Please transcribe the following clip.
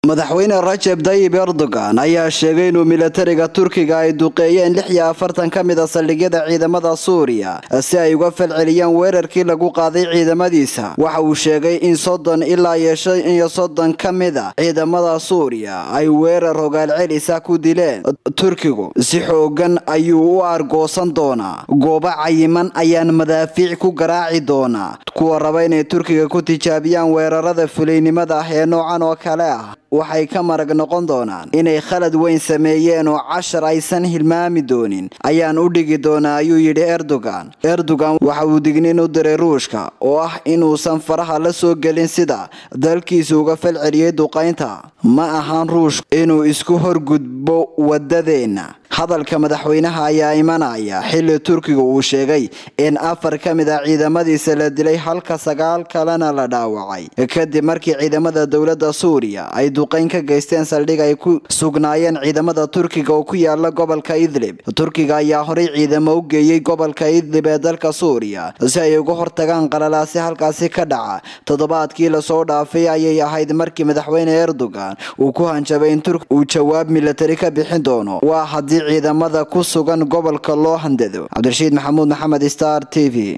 madaxweyne rajeb dayib erdogan ayaa sheegay inuu milatariga turkiga ay duqeeyeen lix iyo afartan ka mid a saldhigyada ciidamada suuriya si ay uga falceliyaan weerarkii lagu qaaday ciidamadiisa waxa uu sheegay in soddon ilaa iyo shan iyo soddon ka mid a ciidamada suuriya ay weerar hogaal celisa ku dileen turkigu si xoogan ayuu u argoosan doonaa goobo cayiman ayaan madaafiic ku garaaci doonaa kuwa raba inay turkiga ku tijaabiyaan weerarada fulaynimada ah ee noocan oo kale ah waxay ka marag noqon doonaan inay khalad weyn sameeyeen oo cashar aysan hilmaami doonin ayaan u dhigi doonaa ayuu yidhi erdogan erdogan waxa uu digniin u diray ruushka oo ah inuusan faraha la soo gelin sida dalkiisa uga falceliyey duqaynta ma ahaan ruushka inuu isku horgudbo wadadeenna hadalka madaxweynaha ayaa imanaya xilli turkiga uu sheegay in afar ka mid a ciidamadiisa la dilay halka sagaal kalena la dhaawacay kadib markii ciidamada dowladda suuriya ay duqayn ka geysteen saldhig ay ku sugnaayeen ciidamada turkiga oo ku yaala gobolka idlib turkiga ayaa horey ciidamo u geeyey gobolka idlib ee dalka suuriya si ay uga hortagaan qalalaasi halkaasi ka dhaca toddobaadkii lasoo dhaafay ayay ahayd markii madaxweyne erdogan uu ku hanjabay in turk uu jawaab milatari ka bixin doono waa haddii ciidamada ku sugan gobolka loo handado cabdirashiid maxamuud maxamed star t v